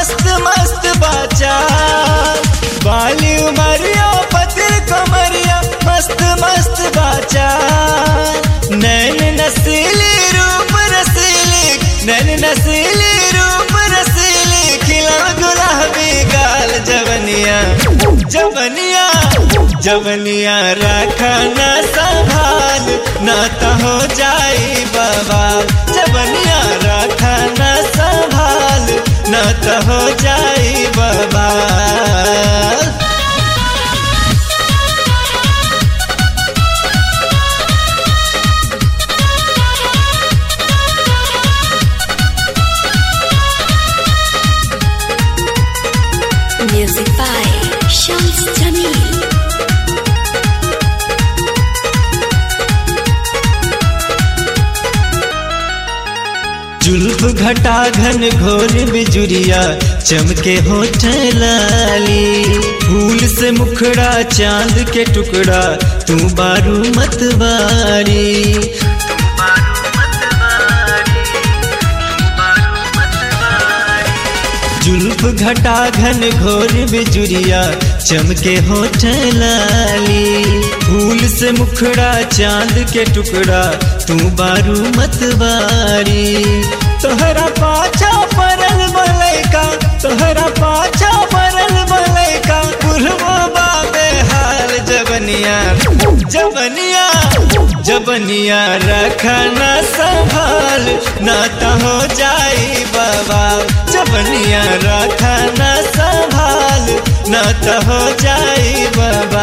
मस्त मस्त बाचा बाली उमरिया पतिर कमरिया मस्त मस्त बाचा नैन नसीली रूप रसीली नैन नसीली रूप रसीली खिला गुलाबी गाल जवनिया जवनिया जवनिया रखा न संभाल न तो हो जाई बाबा जवनिया रखा न संभाल न तो हो जाई बाबा Music by Shams Jamil. जुल्फ घटा घन घोर बिजुरिया चमके होठ लाली फूल से मुखड़ा चांद के टुकड़ा तू बारू मतवारी जुल्फ घटा घन घोर बिजुरिया चमके होठ लाली फूल से मुखड़ा चांद के टुकड़ा तू बारू मतवारी तोहरा पाछा परल बलैका तोहरा पाछा परल बलैका बुढ़वा बाबे हाल जबनिया जबनिया जबनिया रखना संभाल ना तो हो जाई बाबा जबनिया रखना संभाल ना तो हो जाई बाबा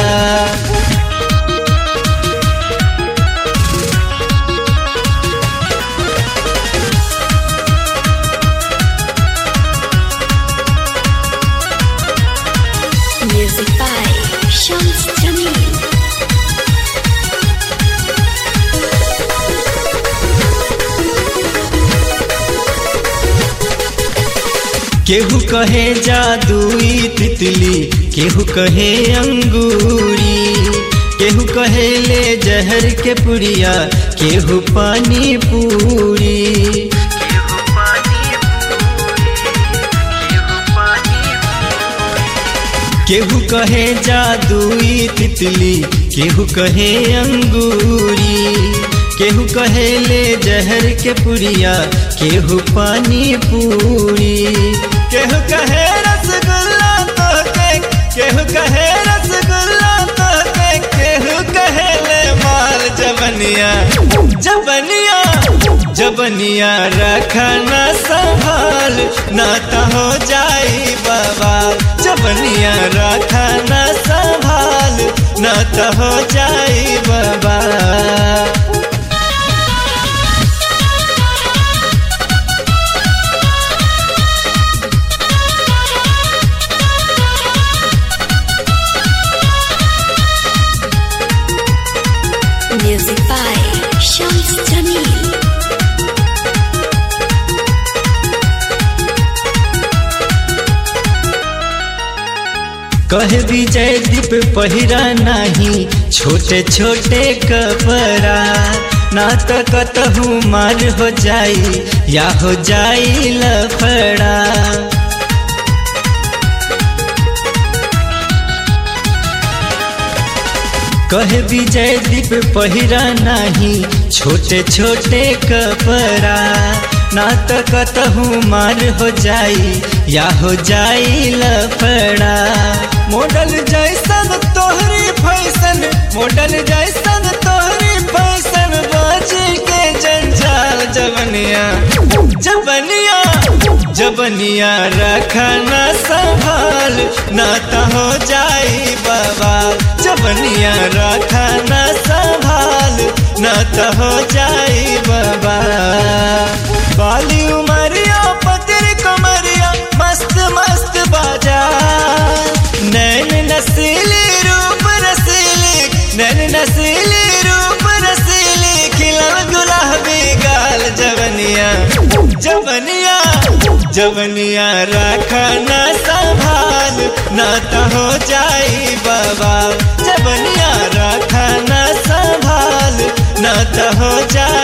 Music by Shams Jamil. केहू कहे जादुई तितली केहू कहे अंगूरी केहू कहे ले जहर के पुड़िया केहू पानी पूरी केहू कहे जादुई तितली केहू कहे अंगूरी केहू कहे ले जहर के पुड़िया केहू पानी पूरी केहू कहे रसगुल्ला तो के केहू कहे रसगुल्ला तो के केहू कहे ले माल जबनिया जबनिया जबनिया रखना संभाल ना तो हो जाई बाबा जबनिया रखना संभाल ना तो हो जाई बाबा Music by Shams Jamil. कहे विजय दीप पहिरा नहीं छोटे छोटे कपड़ा ना तो कतहू मार हो जाई या हो जाई लफड़ा कहे विजय दीप पहिरा नहीं छोटे छोटे कपड़ा ना तो कतहू मार हो जाई या हो जाई लफड़ा मॉडल जैसन तोहरी फैशन मॉडल जैसन तोहरी फैशन बाजी के जंजाल जवनिया जवनिया जबनिया रखना संभाल ना तो हो जाई बाबा जबनिया रखना संभाल ना तो हो जाई बाबा बाली उमरिया पतिर कमरिया मस्त मस्त बाजा नैन नसीली रूप रसीली नैन नसीली रूप रसीली खिला गुलाबी गाल जवनिया जवनिया जवनिया रखना संभाल ना तो हो जाई बाबा जवनिया रखना संभाल ना तो हो जाई